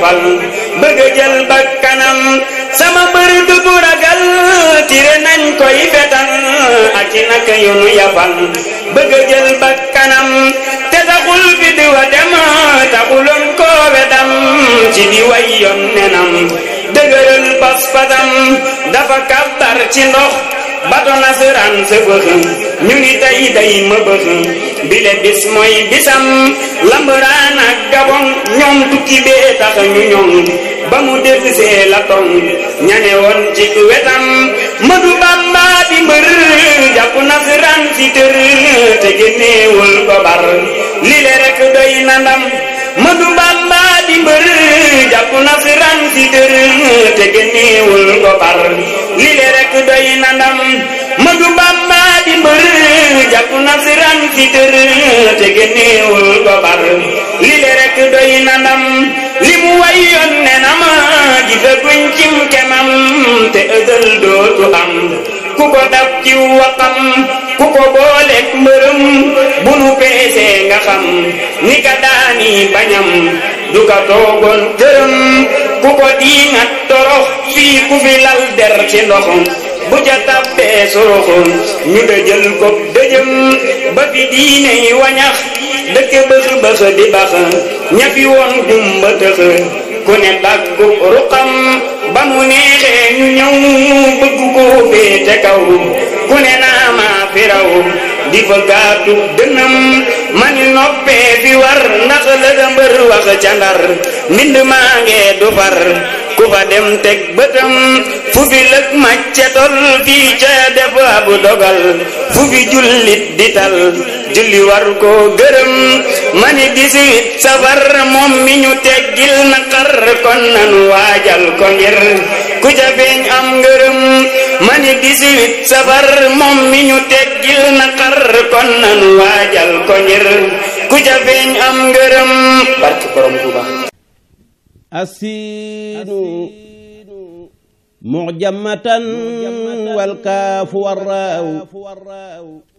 yafal bëgg a jël bakkanam sama mbër du bu ragal tire nañ koy fetal ak ci naka yu nu yafal bëgg a jël bakkanam te taxul fi di wa dem taxuloon koo wedam ci di way yoon nenam dëgëral pas-pasam dafa kàbbar ci ndox bato nasaraan sa bëx ñu ngi tey day ma bëx bile bis mooy bisam lambaraan ak gabon ñoom tukki bee tax ñu ñoom ba mu dellusee la tong ñane woon ci wetam madu bamba di mbër jàpp nasaraan si tër te génneewul ko bar lile rek doy na ndam madu bamba di mbër jàpp nasaraan si tër te génneewul ko bar lile rek doy na ndam madu bamba di mbër jàpp nasaraan si tër te génneewul ko bar lile rek doy na ndam li mu wayoon ne na ma gisaguñ cim kemam te ësël dootu am ku ko dab ci waxam ku ko booleeg mbërëm bu nu peesee nga xam ni ka daani bañam du ka toogoon këram ku ko diingat torox fii ku fi lal der ci ndox bu ca tabbee soroxoon ñu dëjël ko dëjëm ba fi diine yi wañax dëkk bëx bëx di bax ña fi woon gumba tëx ku ne daggu ruqam ba mu neexee ñu ñëw bëgg ko féete kaw ku ne naa maa fi raw di fa gaatu dënam mani noppee fi war ndax la da mbër wax ca ndar mbind maa ngee du far ku fa dem teg bëtam fu fi lëg macce tol fii ca def ab dogal fu fi jullit di tal julli war ko gërëm mani dix-huit safar moom mi ñu teggil naqar kon nanu waajal ko ngir ku ca feeñ am ngërëm mani dix-huit safar moom mi ñu teggil naqar kon nanu waajal ko ngir ku ca feeñ am ngërëm barke borom Tuuba السين معجمة والكاف والراو